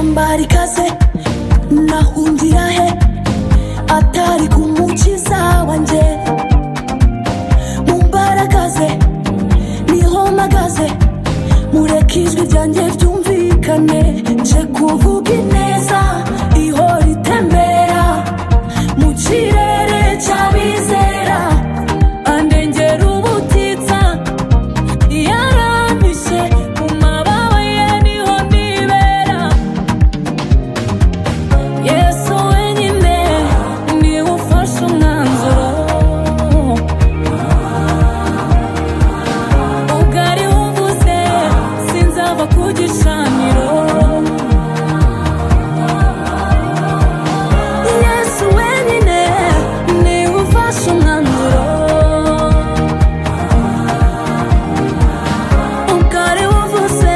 mbara ikaze nahungira he atari ku mukiza wanjye mumbaragaze niho mpagaze mureke ijwi ryanjye ryumvikane nje kuvuga ineza ihora itembera mu kirere cy'abizera andengera ubutitsa yaranyushye mu mababa ye niho nibera yesu wenyine niwe ufashe umwanzuro ubwari wumvuze sinzava ku gishaniro yesu wenyine niwe ufashe umwanzuro ubwari wumvuze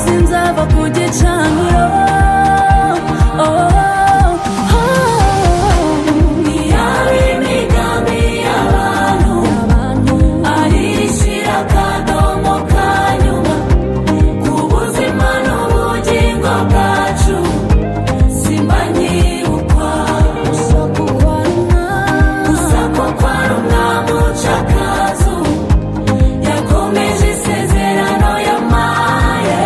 sinzava ku gicaniro ntiyari imigambi y'abantu ari ishyira akadomo ka nyuma ku buzima n'ubugingo bwacu simbanyi ukwagusa kwa rumwamu cakazu yakomeje isezerano yamaye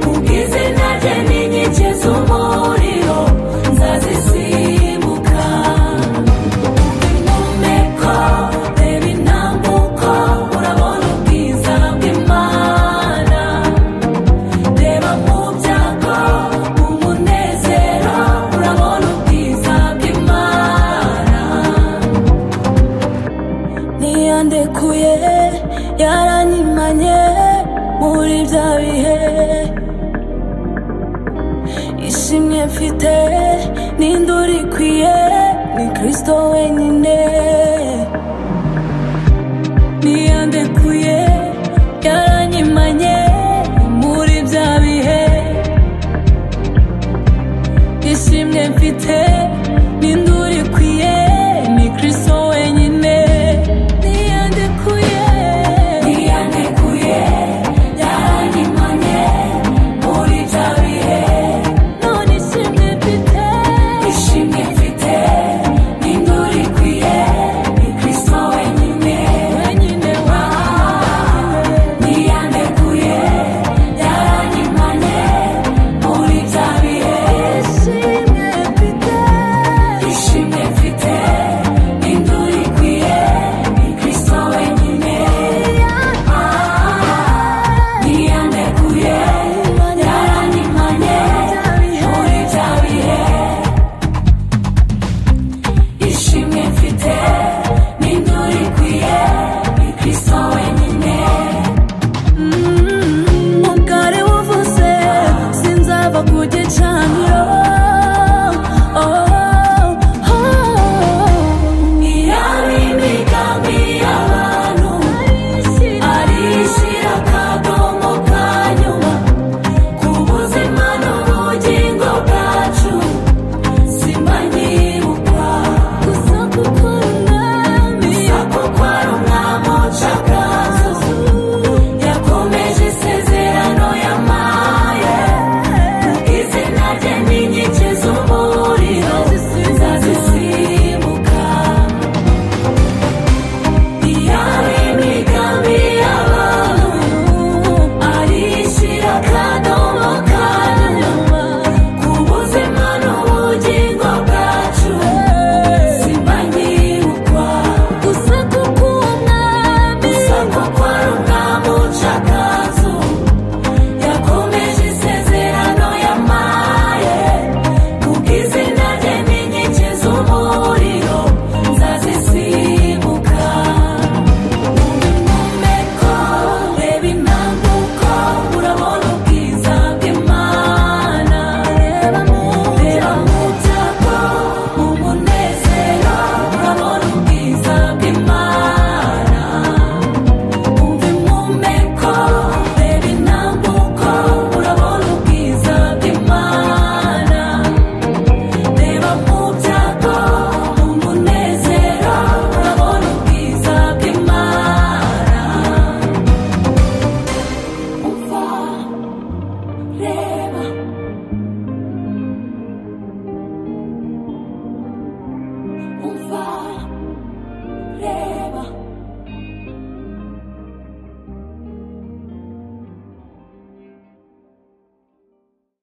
kubw'izina rye n'inkike z'umuriro nzazisimbuka umeko reba intambuko urabona ubwiza bw'imana reba mu byago mu munezero urabona ubwiza bw'imana ntiyandekuye yaranyimanye muri bya bihe ishimwe mfite n'induru ikwiye ni kirisito wenyine ntiyandekuye